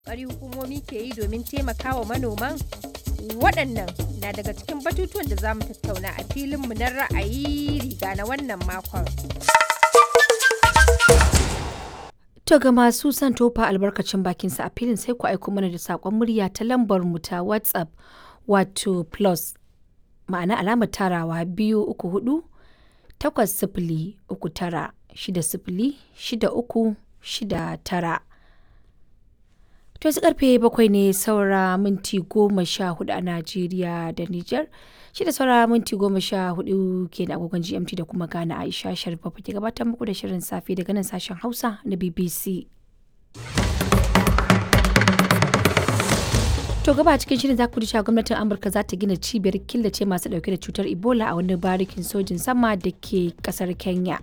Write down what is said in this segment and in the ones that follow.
ƙoƙari hukumomi ke yi domin taimakawa manoman? Waɗannan na daga cikin batutuwan da za mu tattauna a filinmu na ra'ayi riga na wannan makon. To ga masu son tofa albarkacin bakinsa a filin sai ku aiko mana da saƙon murya ta lambar mu ta WhatsApp wato plus ma'ana alamar tarawa biyu uku hudu takwas sifili uku tara shida sifili shida uku shida tara. To yanzu karfe bakwai ne saura minti goma sha hudu a Najeriya da Nijar. Shi da saura minti goma sha hudu ke da agogon GMT da kuma Ghana Aisha Sharif ke gabatar muku da shirin safe daga nan sashen Hausa na BBC. To gaba cikin shirin za ku ji cewa gwamnatin Amurka za ta gina cibiyar killace masu dauke da cutar Ebola a wani barikin sojin sama da ke kasar Kenya.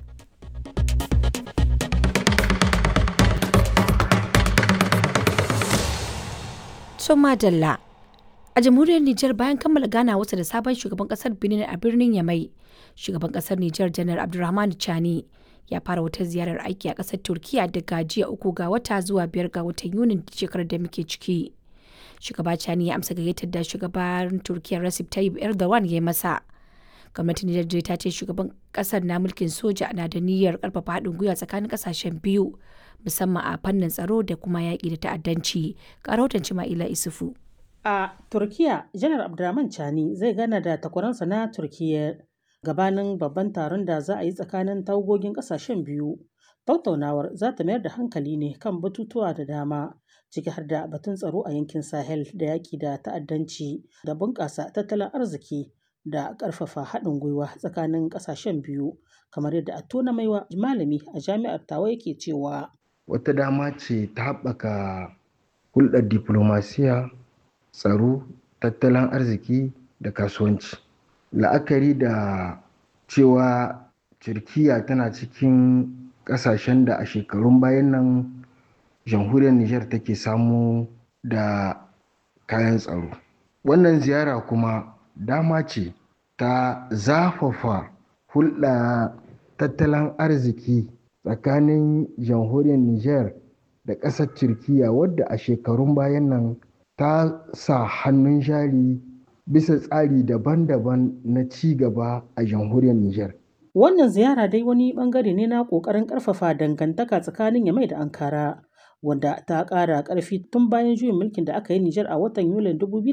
Soma Dalla. A jamhuriyar Nijar bayan kammala gana wasa da sabon shugaban kasar Benin a birnin Yamai, shugaban kasar Nijar Janar Abdulrahman Chani ya fara wata ziyarar aiki a kasar Turkiya daga jiya uku ga wata zuwa biyar ga watan Yunin shekarar da muke ciki. Shugaba Chani ya amsa gayyatar da shugaban Turkiya Recep Tayyip Erdogan ya yi masa. Gwamnatin Nijar ta ce shugaban kasar na mulkin soja na da niyyar karfafa haɗin gwiwa tsakanin kasashen biyu musamman a fannin tsaro da kuma yaƙi da ta'addanci. Ƙarautan Cima'ila Isufu. A Turkiya, Janar Abdurrahman Chani zai gana da takwaransa na Turkiyya gabanin babban taron da za a yi tsakanin tawagogin ƙasashen biyu. Tattaunawar za ta mayar da hankali ne kan batutuwa da dama, ciki har da batun tsaro a yankin Sahel da yaƙi da ta'addanci da bunƙasa tattalin arziki da ƙarfafa haɗin gwiwa tsakanin ƙasashen biyu, kamar yadda Attona Maiwa malami a jami'ar Tawa yake cewa. Wata dama ce ta haɓaka hulɗar diplomasiya tsaro tattalin arziki da kasuwanci la'akari da cewa turkiya tana cikin ƙasashen da a shekarun bayan nan jamhuriyar niger take samu da kayan tsaro wannan ziyara kuma dama ce ta zafafa hulɗa tattalin arziki tsakanin jamhuriyar niger da ƙasar turkiya wadda a shekarun bayan nan ta sa hannun jari bisa tsari daban-daban na ci gaba a jamhuriyar Nijar. Wannan ziyara dai wani bangare ne na ƙoƙarin ƙarfafa dangantaka tsakanin Yamai da Ankara, wanda ta ƙara ƙarfi tun bayan juyin mulkin da aka yi Nijar a watan Yulin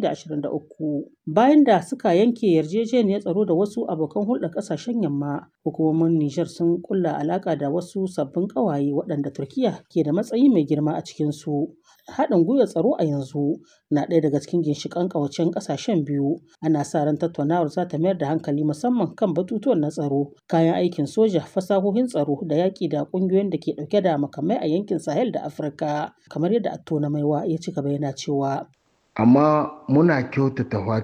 2023. Bayan da suka yanke yarjejeniyar tsaro da wasu abokan hulɗar ƙasashen yamma, hukumomin Nijar sun ƙulla alaƙa da wasu sabbin ƙawaye waɗanda Turkiyya ke da matsayi mai girma a cikinsu. haɗin gwiwar tsaro a yanzu na ɗaya daga cikin ginshiƙan ƙawacen ƙasashen biyu ana sa ran tattaunawar za ta mayar da hankali musamman kan batutuwan na tsaro kayan aikin soja fasahohin tsaro da yaƙi da ƙungiyoyin da ke ɗauke da makamai a yankin sahel da afirka kamar yadda attona maiwa ya ci gaba yana cewa amma muna kyautata